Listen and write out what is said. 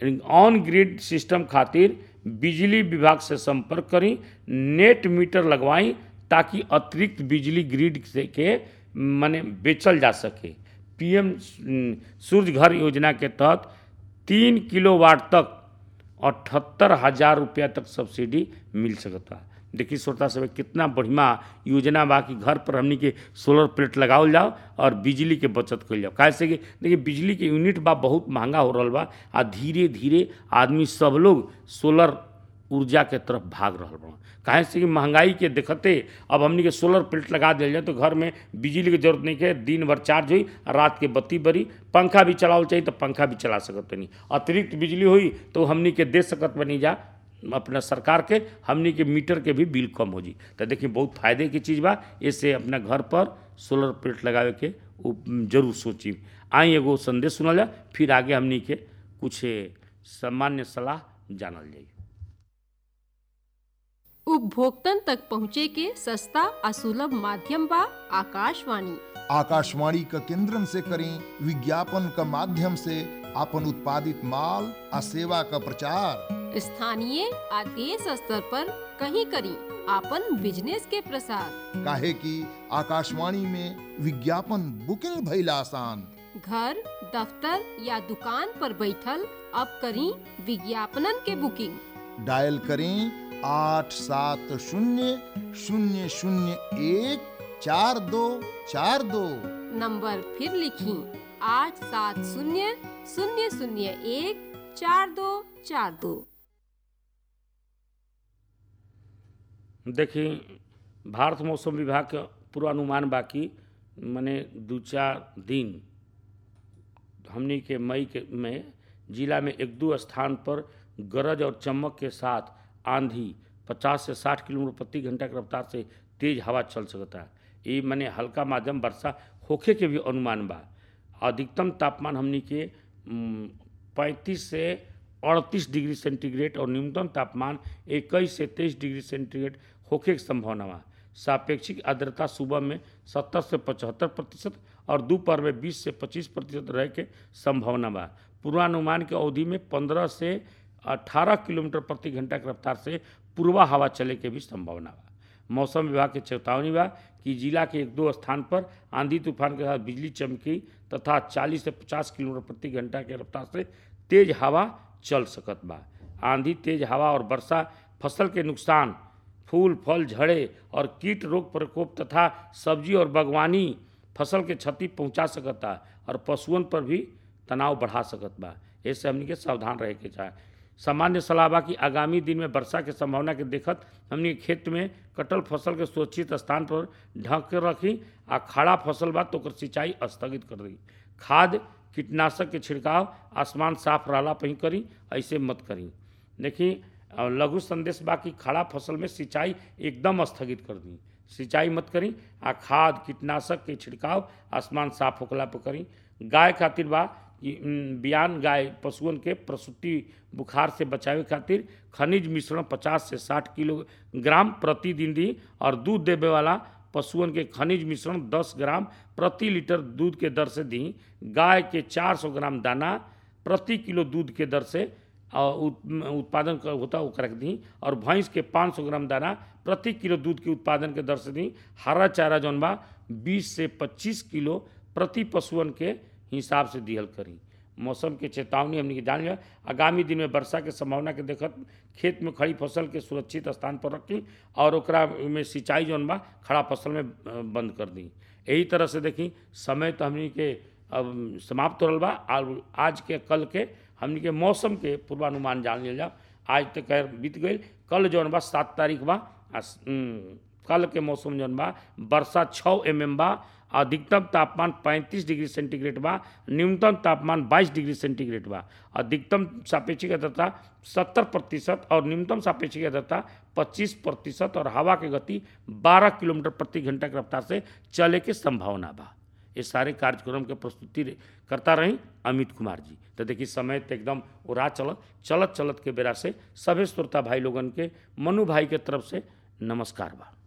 on grid system खातिर बिजली विभाग से संपर्क करी नेट मीटर लगवाई ताकि अतिरिक्त बिजली ग्रिड से के माने बेचल जा सके पीएम सूर्य घर योजना के तहत तीन किलोवाट तक अठहत्तर हजार रुपया तक सब्सिडी मिल सकता देखिए श्रोता सब कितना बढ़िया योजना बा कि घर पर हमनी के सोलर प्लेट लगावल जाओ और बिजली के बचत कल जाओ काहे से कि देखिए बिजली के यूनिट बा बहुत महंगा हो रहा बा आ धीरे धीरे आदमी सब लोग सोलर ऊर्जा के तरफ भाग रहा बा काहे से कि महंगाई के देखते अब हमनी के सोलर प्लेट लगा दिया जाए तो घर में बिजली के जरूरत नहीं है दिन भर चार्ज हुई और रात के बत्ती बरी पंखा भी चलावल चाहिए तो पंखा भी चला सकत नहीं अतिरिक्त बिजली हुई तो हमनी के दे सकत बनी जा अपना सरकार के हमनी के मीटर के भी बिल कम हो जी तो देखिए बहुत फायदे की चीज़ बा इससे अपना घर पर सोलर प्लेट लगावे के उ जरूर सोची आई एगो संदेश सुनल जा फिर आगे हमनी के कुछ सामान्य सलाह जानल जाई उपभोक्तन तक पहुँचे के सस्ता आ सुलभ माध्यम बा आकाशवाणी आकाशवाणी का केंद्रन से करें विज्ञापन का माध्यम से अपन उत्पादित माल आ सेवा का प्रचार स्थानीय आ देश स्तर पर कहीं करी आपन बिजनेस के प्रसार काहे कि आकाशवाणी में विज्ञापन बुकिंग भइल आसान घर दफ्तर या दुकान पर बैठल अब करी विज्ञापनन के बुकिंग डायल करें आठ सात शून्य शून्य शून्य एक चार दो चार दो नंबर फिर लिखी आठ सात शून्य शून्य शून्य एक चार दो चार दो देखी भारत मौसम विभाग के पूर्वानुमान बाकी मने दू चार दिन हमनी के मई के में जिला में एक दो स्थान पर गरज और चमक के साथ आंधी 50 से 60 किलोमीटर प्रति घंटा की रफ्तार से तेज हवा चल सकता है ये मने हल्का माध्यम वर्षा होखे के भी अनुमान बा अधिकतम तापमान हमनी के पैंतीस से अड़तीस डिग्री सेंटीग्रेड और न्यूनतम तापमान इक्कीस से तेईस डिग्री सेंटीग्रेड होखे की संभावना बा सापेक्षिक आर्द्रता सुबह में 70 से 75 प्रतिशत और दोपहर में 20 से 25 प्रतिशत रहे के संभावना बा पूर्वानुमान के अवधि में 15 से 18 किलोमीटर प्रति घंटा की रफ्तार से पूर्वा हवा चले के भी संभावना बा मौसम विभाग के चेतावनी बा कि जिला के एक दो स्थान पर आंधी तूफान के साथ बिजली चमकी तथा 40 से 50 किलोमीटर प्रति घंटा के रफ्तार से तेज हवा चल सकत बा आंधी तेज हवा और वर्षा फसल के नुकसान फूल फल झड़े और कीट रोग प्रकोप तथा सब्जी और बागवानी फसल के क्षति पहुंचा सकता और पशुओं पर भी तनाव बढ़ा सकत बा ऐसे हमनी के सावधान रहे के चाहे सामान्य सलाह बा कि आगामी दिन में वर्षा के संभावना के देखत हमनी के खेत में कटल फसल के सुरक्षित स्थान पर ढक के रखी आ खड़ा फसल बा तो ओकर सिंचाई स्थगित कर दी खाद कीटनाशक के छिड़काव आसमान साफ रहला पर ही करी ऐसे मत करी देखी लघु संदेश बा कि खड़ा फसल में सिंचाई एकदम स्थगित कर दी सिंचाई मत करी आ खाद कीटनाशक के छिड़काव आसमान साफ होखला पर करी गाय खातिर बा कि बियान गाय पशुओं के प्रसूति बुखार से बचावे खातिर खनिज मिश्रण 50 से 60 किलोग्राम प्रतिदिन दी और दूध देवे वाला पशुओं के खनिज मिश्रण 10 ग्राम प्रति लीटर दूध के दर से दी गाय के 400 ग्राम दाना प्रति किलो दूध के दर से उत्पादन होता है वो दी और भैंस के 500 ग्राम दाना प्रति किलो दूध के उत्पादन के दर से दी हरा चारा जौन बा 20 से 25 किलो प्रति पशुअन के हिसाब से दिहल करी मौसम के चेतावनी हमने जान लिया आगामी दिन में वर्षा के संभावना के देखत खेत में खड़ी फसल के सुरक्षित स्थान पर रखी और ओकरा में सिंचाई जौन बा खड़ा फसल में बंद कर दी यही तरह से देखी समय तो हमने के अब समाप्त हो रहा बा आज के कल के हमने के मौसम के पूर्वानुमान जान लिया जाओ आज तक बीत गई कल जौन बा सात तारीख बा कल के मौसम जौन बा वर्षा छः एम एम बा अधिकतम तापमान 35 डिग्री सेंटीग्रेड बा न्यूनतम तापमान 22 डिग्री सेंटीग्रेड बा अधिकतम सापेक्षिक आर्द्रता 70 प्रतिशत और न्यूनतम सापेक्षिक आर्द्रता 25 प्रतिशत और हवा की गति 12 किलोमीटर प्रति घंटा की रफ्तार से चले के संभावना बा ये सारे कार्यक्रम के प्रस्तुति करता रही अमित कुमार जी तो देखिए समय तो एकदम उड़ा चलत चलत चलत के बेरा से सभी श्रोता भाई लोगन के मनु भाई के तरफ से नमस्कार बा